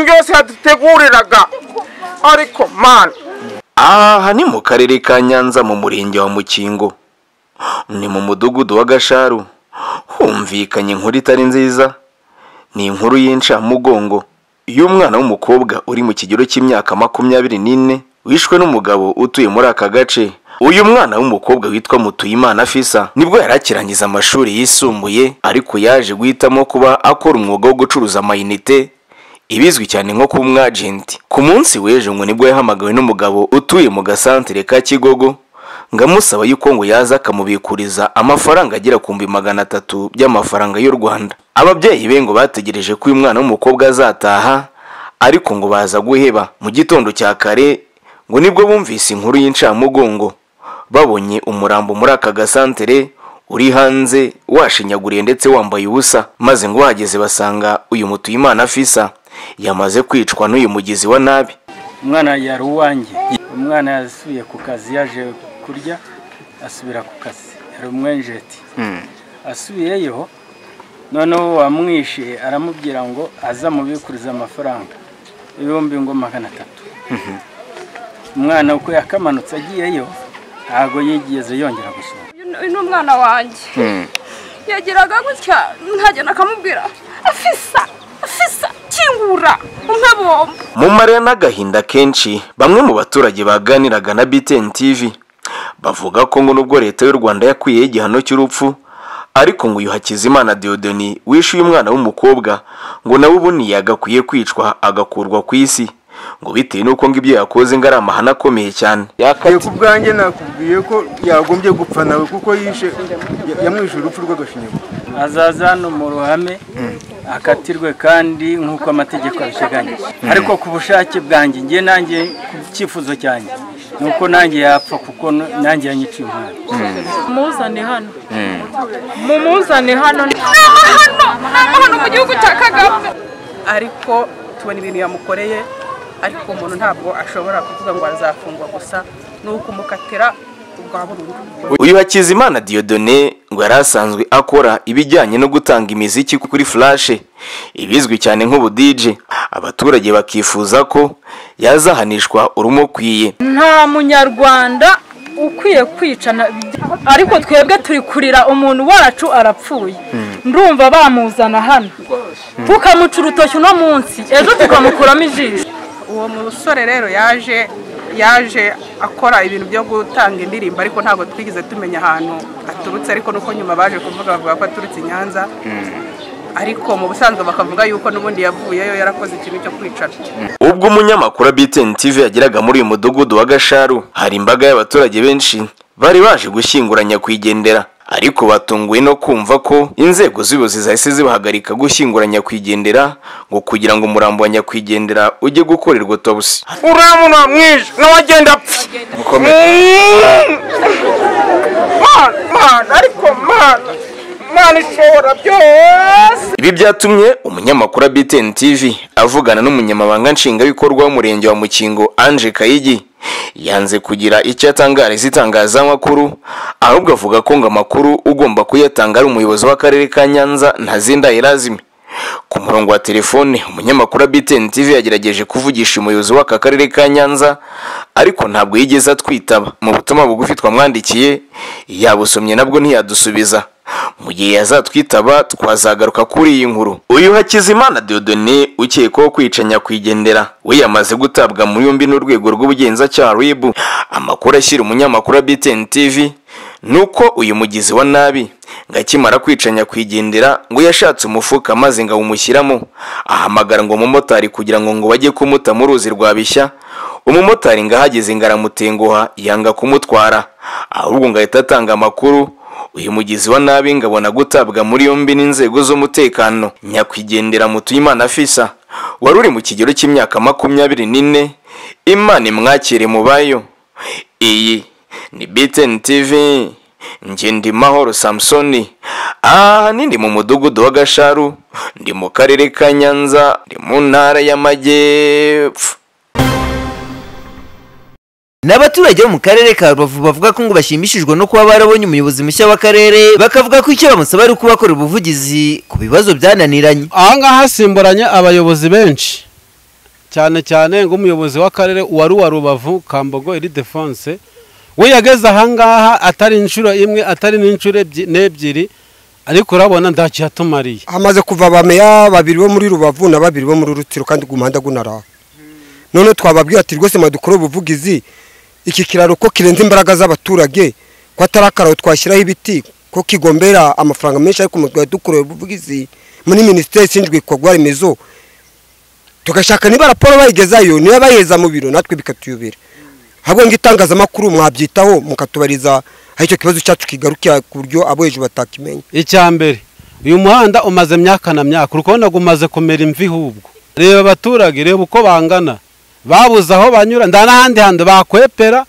hasi haduteguriraga ariko mani aha ni mu karere ka nyanza mu murenge wa mukingo ni mu mudugudu wa gasharu humvikanye inkuru itari nziza ni inkuru y'incamugongo y'umwana w'umukobwa uri mu kigero cy'imyaka makumyabiri n'ine wishwe n'umugabo utuye muri aka gace uyu mwana w'umukobwa witwa mutuyimana fisa nibwo yari akirangiza amashuri yisumbuye ariko yaje guhitamo kuba akora umwuga wo gucuruza amayinite ibizwi cyane nko kuba umwajenti ku munsi w'ejo ngo nibwo yahamagawe n'umugabo utuye mu gasantere ka kigogo ngo amusaba yuko ngo yaza akamubikuriza amafaranga agera ku bihumbi magana atatu by'amafaranga y'u rwanda ababyeyi be ngo bategereje ko uyu mwana w'umukobwa azataha ariko ngo baza guheba mu gitondo cya kare ngo nibwo bumvise inkuru y'incamugongo babonye umurambo muri aka gasantere uri hanze washinyaguriye ndetse wambaye ubusa maze ngo bahageze basanga uyu mutuyimana fisa yamaze kwicwa n'uyu mugizi wa nabi umwana yari uwanjye umwana yasubiye ku kazi yaje kurya asubira ku kazi yari umwenjeti asubiyeyo noneho wamwishe aramubwira ngo azamubikuriza amafaranga ibihumbi ngo magana atatu umwana uko yakamanutse agiyeyo ntabwo yigeze yongera gusohoka uyu ni umwana wanjye yageraga gutya nkagenda akamubwira afisa afisa kingura umpe bombo mu marira n'agahinda kenshi bamwe mu baturage baganiraga na btn tv bavuga ko ngo nubwo leta y'u rwanda yakwiyeho igihano cy'urupfu ariko ngo uyu hakizimana deodoni wishe uyu mwana w'umukobwa ngo nawe ubundi yagakwiye kwicwa agakurwa ku isi ngo bitewe n'uko ngo ibyo yakoze ngo ari amahano akomeye cyane Yego ku bwanjye nakubwiye ko yagombye gupfa nawe kuko yishe yamwishe urupfu rw'agashinyaguro azaza hano mu ruhame akatirwe kandi nk'uko amategeko abiteganyije ariko ku bushake bwanjye njye nanjye ku cyifuzo cyanjye ni uko nanjye yapfa kuko n- nanjye yanyiciye umwana muzane hano mumuzane hano ni amahano ni amahano mu gihugu cya kagame ariko tubona ibintu yamukoreye ariko umuntu ntabwo ashobora kuvuga ngo azafungwa gusa ni ukumukatira ubwa burundu uyu hakizimana diodone ngo yari asanzwe akora ibijyanye no gutanga imiziki kuri furashe ibizwi cyane nk'ubudije abaturage bakifuza ko yazahanishwa urumukwiye nta munyarwanda ukwiye kwicana ariko twebwe turi kurira umuntu wacu arapfuye ndumva bamuzana hano tukamuca urutoki uno munsi ejo tukamukuramo ijisho uwo musore rero yaje yaje akora ibintu byo gutanga indirimbo ariko ntabwo twigeze tumenya ahantu aturutse ariko nuko nyuma baje kuvuga bavuga ko aturutse i nyanza ariko mu busanzwe bakavuga yuko n'ubundi yavuyeyo yarakoze ikintu cyo kwicana ubwo umunyamakuru wa btn tv yageraga muri uyu mudugudu wa gasharu hari imbaga y'abaturage benshi bari baje gushyingura nyakwigendera ariko batunguwe no kumva ko inzego z'ubuyobozi zahise zibahagarika gushyingura nyakwigendera ngo kugira ngo umurambo wa nyakwigendera ujye gukorerwa autopsy uriya muntu mwishe nawe agenda apfa Mm. Mana, mana, ariko mana mana ishobora byose Ibi byatumye umunyamakuru wa BTN TV avugana n'umunyamabanga nshingwabikorwa w'umurenge wa Mukingo Ange Kayigi yanze kugira icyo atangariza itangazamakuru ahubwo avuga ko ngo amakuru ugomba kuyatanga ari umuyobozi w'akarere ka Nyanza Ntazindahirazimu ku murongo wa telefone umunyamakuru wa BTN TV yagerageje kuvugisha umuyobozi w'aka karere ka Nyanza ariko ntabwo yigeze atwitaba mu butumwa bugufi twamwandikiye yabusomye nabwo ntiyadusubiza mu gihe yazatwitaba twazagaruka kuri iyi nkuru uyu hakizimana deodone ukekwaho kwica nyakwigendera we yamaze gutabwa mu yombi n'urwego rw'ubugenzacyaha rib amakuru ashyira umunyamakuru wa btn tv ni uko uyu mugizi wa nabi ngo akimara kwica nyakwigendera ngo yashatse umufuka maze ngo awumushyiramo ahamagara ngo umumotari kugira ngo ngo bajye kumuta mu ruzi rwa bishya umumotari ngo ahageze ngo aramutenguha yanga kumutwara ahubwo ngo ahita atanga amakuru uyu mugizi wa nabi ngo abona gutabwa muri yombi n'inzego z'umutekano nyakwigendera mutuyimana fisa wari uri mu kigero cy'imyaka makumyabiri n'ine imana imwakire mu bayo iyi ni btn tv njye ndi mahoro samusoni aha ni mu mudugudu wa gasharu ndi mu karere ka nyanza ndi mu ntara y'amajyepfo ni abaturage bo mu karere ka rubavu bavuga ko ngo bashimishijwe no kuba barabonye umuyobozi mushya w'akarere bakavuga ko icyo bamusaba ari ukubakora ubuvugizi ku bibazo byananiranye aha ngaha hasimburanye abayobozi benshi cyane cyane nk'umuyobozi w'akarere wari uwa rubavu kambogo iri defonse we yageze ahangaha atari inshuro imwe atari n'inshuro ebyi- n'ebyiri ariko urabona ntacyo yatumariye hamaze kuva abameya babiri bo muri rubavu na babiri bo muri rutiro kandi ku muhanda gunaraha none twababwiye ati rwose mwadukore ubuvugizi iki kiraro ko kirenze imbaraga z'abaturage ko atari akararo twashyiraho ibiti ko kigombera amafaranga menshi ariko mutwe dukoreye ubuvugizi muri minisiteri ishinzwe ibikorwa remezo tugashaka niba raporo bayigezayo niba bayiheza mu biro natwe bikatuyobera ahubwo ngo itangazamakuru mwabyitaho mukatubariza aho icyo kibazo cyacu kigarukira ku buryo abo hejuru batakimenya icya mbere uyu muhanda umaze myaka na myaka uri kubona ngo umaze kumera imvi hubwo reba abaturage reba uko bangana babuze aho banyura nta n'ahandi hantu bakwepera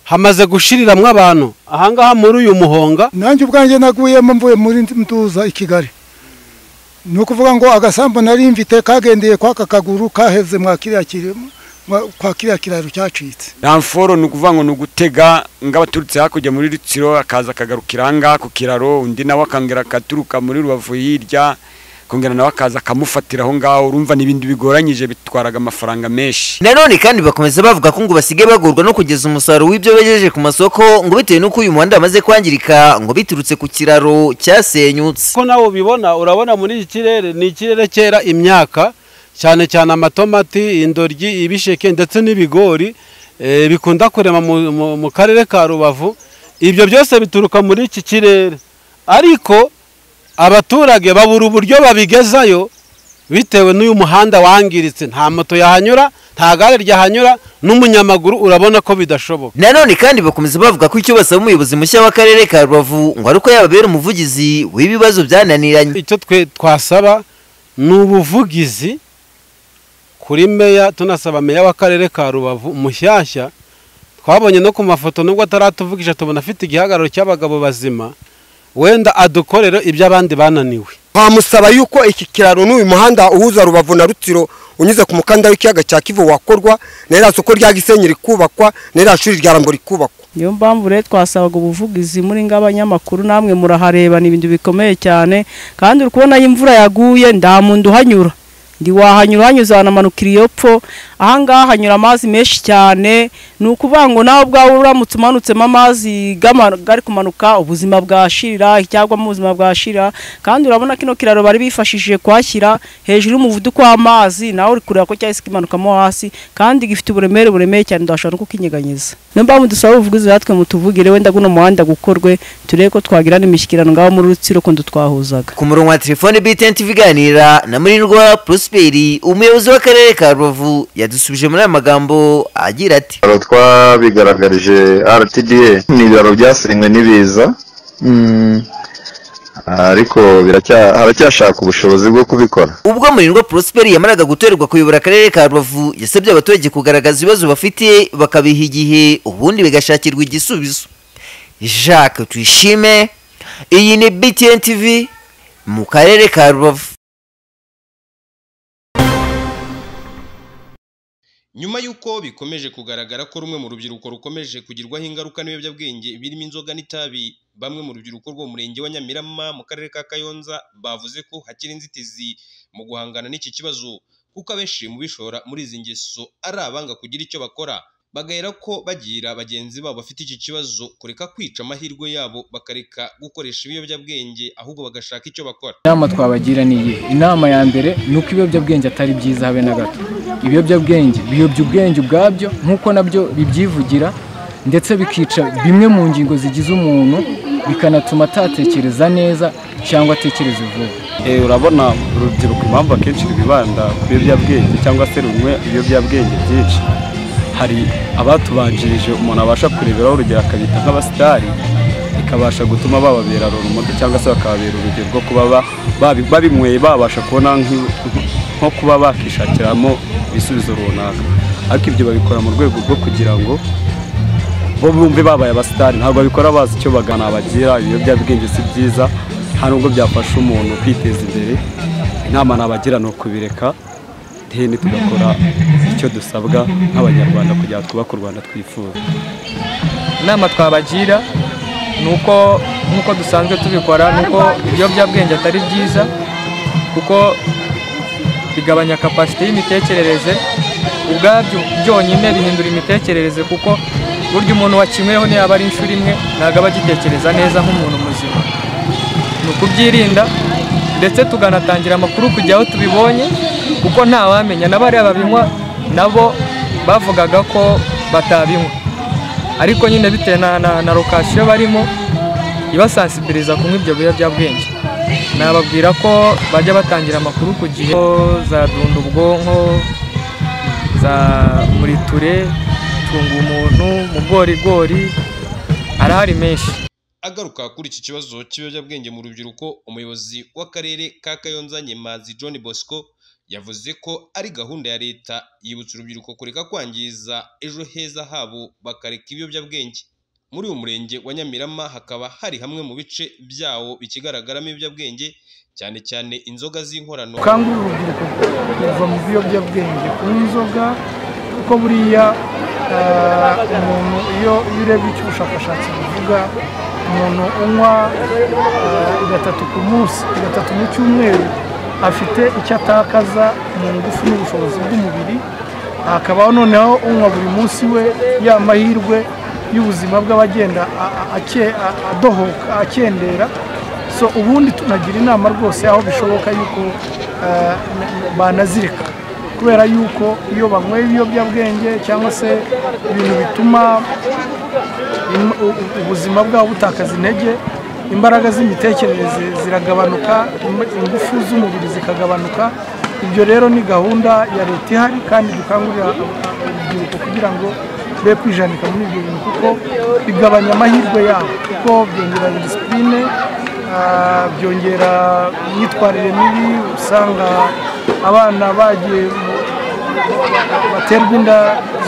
hamaze gushiriramwo abantu ahangaha muri uyu muhonga nanjye ubwanjye naguyemo mvuye muri nduza i kigali ni ukuvuga ngo agasambu nari mfite kagendeye kw'aka kaguru kaheze mwa kiriya kiri- mwa- kwa kiriya kiraro cyacitse ramforo ni ukuvuga ngo ni ugutega ng'abaturutse hakurya muri rutsiro akaza akagarukira ahangaha ku kiraro undi nawe akongera akaturuka muri rubavu hirya akongera nawe akaza akamufatira aho ngaho urumva ni ibintu bigoranyije bitwaraga amafaranga menshi nanone kandi bakomeza bavuga ko ngo basigaye bagorwa no kugeza umusaruro w'ibyo bejeje ku masoko ngo bitewe n'uko uyu muhanda wamaze kwangirika ngo biturutse ku kiraro cyasenyutse ko nawe ubibona urabona muri iki kirere ni ikirere cyera imyaka cyane cyane amatomati indoryi ibisheke ndetse n'ibigori eh, bikunda kurema mu- mu- mu karere ka rubavu ibyo byose bituruka muri iki kirere ariko abaturage babura uburyo babigezayo bitewe n'uyu muhanda wangiritse nta moto yahanyura nta gare ryahanyura n'umunyamaguru urabona ko bidashoboka nanone kandi bakomeza bavuga ko icyo basaba umuyobozi mushya w'akarere ka rubavu ngo ari uko yababera umuvugizi w'ibibazo byananiranye icyo twe twasaba ni ubuvugizi kuri meya tunasaba meya w'akarere ka rubavu mushyashya twabonye no ku mafoto nubwo ataratuvugisha tubona afite igihagararo cy'abagabo bazima wenda adukorere ibyo abandi bananiwe twamusaba yuko iki kiraro n'uyu muhanda uhuza rubavu na rutsiro unyuze ku mukanda w'ikiyaga cya kivu wakorwa n'iriya soko rya gisenyi rikubakwa n'iriya shuri rya rambo rikubakwa niyo mpamvu rero twasabaga ubuvugizi muri ng'abanyamakuru namwe murahareba ni ibintu bikomeye cyane kandi uri kubona aho imvura yaguye nta muntu uhanyura ndi wahanyura hanyuze hanamanukira iyo pfo ahangaha hanyura amazi menshi cyane ni ukuvuga ngo nawe ubwawe uramutse umanutsemo amazi gama- gari kumanuka ubuzima bwashira cyangwa mu buzima bwashira kandi urabona kino kiraro bari bifashishije kuhashyira hejuru y'umuvuduko w'amazi nawe uri kureba ko cyahise kimanukamo hasi kandi gifite uburemere buremeye cyane ndashobora no kukinyeganyeza niyo mpamvu dusaba ubuvugizi natwe mutuvugire wenda guno muhanda gukorwe turebe ko twagira n'imishyikirano ngaho muri rutsiro kundi twahuzaga ku murongo wa telefone btn iganira na murirwa prosperi umuyobozi w'akarere ka rubavu yadusubije muri aya magambo agira ati Ibiraro twabigaragarije RTDA ni ibiraro byasenywe n'ibiza Mm, ariko biracya- haracyashaka ubushobozi bwo kubikora ubwo murirwa prosperi yamaraga gutorerwa kuyobora akarere ka rubavu yasabye abaturage kugaragaza ibibazo bafite bakabiha igihe ubundi bigashakirwa igisubizo jacques tuyishime iyi ni btn tv mu karere ka rubavu nyuma y'uko bikomeje kugaragara ko rumwe mu rubyiruko rukomeje kugirwaho ingaruka n'ibiyobyabwenge birimo inzoga n'itabi bamwe mu rubyiruko rwo mu murenge wa Nyamirama mu karere ka Kayonza bavuze ko hakiri inzitizi mu guhangana n'iki kibazo kuko abenshi mu bishora muri izi ngeso ari abanga kugira icyo bakora bagahera ko bagira bagenzi babo bafite iki kibazo kureka kwica amahirwe yabo bakareka gukoresha ibiyobyabwenge ahubwo bagashaka icyo bakora inama twabagira ni iyihe inama ya mbere ni uko ibiyobyabwenge atari byiza habe na gato ibiyobyabwenge biyobya ubwenge ubwabyo nk'uko nabyo bibyivugira ndetse bikica bimwe mu ngingo zigize umuntu bikanatuma atatekereza neza cyangwa atekereza vuba Eh, urabona urubyiruko impamvu akenshi rwibanda ku biyobyabwenge cyangwa se runywe ibiyobyabwenge byinshi hari abatubanjirije umuntu abasha kureberaho urugero akabita nk'abasitari bikabasha gutuma bababera rurumoto cyangwa se bakababera urugero rwo kuba ba- babi- babinyweye babasha kubona nk'i- nko kuba bakishakiramo ibisubizo runaka ariko ibyo babikora mu rwego rwo kugira ngo bo bumve babaye abasitari ntabwo babikora bazi icyo bagana bagira ibiyobyabwenge si byiza nta nubwo byafasha umuntu kwiteza imbere inama nabagira ni ukubireka teni tugakora icyo dusabwa nk'abanyarwanda kugira ngo twubake u rwanda twifuza inama twabagira ni uko nk'uko dusanzwe tubikora ni uko ibiyobyabwenge atari byiza kuko bigabanya kapasite y'imitekerereze ubwabyo byonyine bihindura imitekerereze kuko burya umuntu wakinyweho niyaba ari inshuro imwe ntabwo aba agitekereza neza nk'umuntu muzima ni ukubyirinda ndetse tukanatangira amakuru kujya aho tubibonye kuko ntawamenya na bariya babinywa nabo bavugaga ko batabinywa ariko nyine bitewe na, na, na lokasiyo barimo ibasansibiriza kunywa ibyo biyobyabwenge nababwira ko bajya batangira amakuru ku gihe ko zadunda ubwonko za muriture tunga umuntu mu bworigori arahari menshi agaruka kuri iki kibazo cy'ibiyobyabwenge mu rubyiruko umuyobozi w'akarere ka kayonza nyemazi john bosco yavuze ko ari gahunda ya leta yibutsa urubyiruko kureka kwangiza ejo heza habo bakareka ibiyobyabwenge muri uyu murenge wa nyamirama hakaba hari hamwe mu bice byawo bikigaragaramo ibiyobyabwenge cyane cyane inzoga z'inkorano ukangurira urubyiruko kuva mu biyobyabwenge ku nzoga kuko buriya ah, umuntu iyo iyo urebye icyo ubushakashatsi buvuga umuntu unywa ah, gatatu ku munsi gatatu mu cyumweru afite icyo atakaza mu ngufu n'ubushobozi bw'umubiri hakabaho noneho unywa buri munsi we ya mahirwe y'ubuzima bw'abagenda a- a- ake- a- adohoka akendera so ubundi tunagira inama rwose aho bishoboka yuko eh, n- n- banazireka kubera yuko iyo banyweye ibiyobyabwenge cyangwa se ibintu bituma im- u- u- ubuzima bwabo butakaza intege imbaraga z'imitekerereze ziragabanuka im- ingufu z'umubiri zikagabanuka ibyo rero ni gahunda ya leta ihari kandi dukangurira urubyiruko kugira ngo be kwijanika muri ibyo bintu kuko bigabanya amahirwe yabo kuko byongera disipurine ah, byongera imyitwarire mibi usanga abana bagiye mu- baterwa inda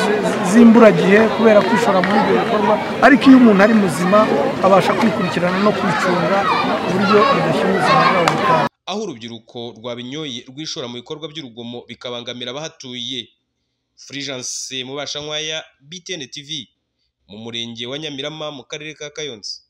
zi- zi- z'imburagihe kubera kwishora muri ibyo bikorwa ariko iyo umuntu ari muzima abasha kwikurikirana no kwicunga ku buryo bidashyira ubuzima bwabo mu kaga aho urubyiruko rwa binyoye rwishora mu bikorwa by'urugomo bikabangamira abahatuye Fulgence Mubashankwaya BTN TV mu murenge wa Nyamirama mu karere ka Kayonza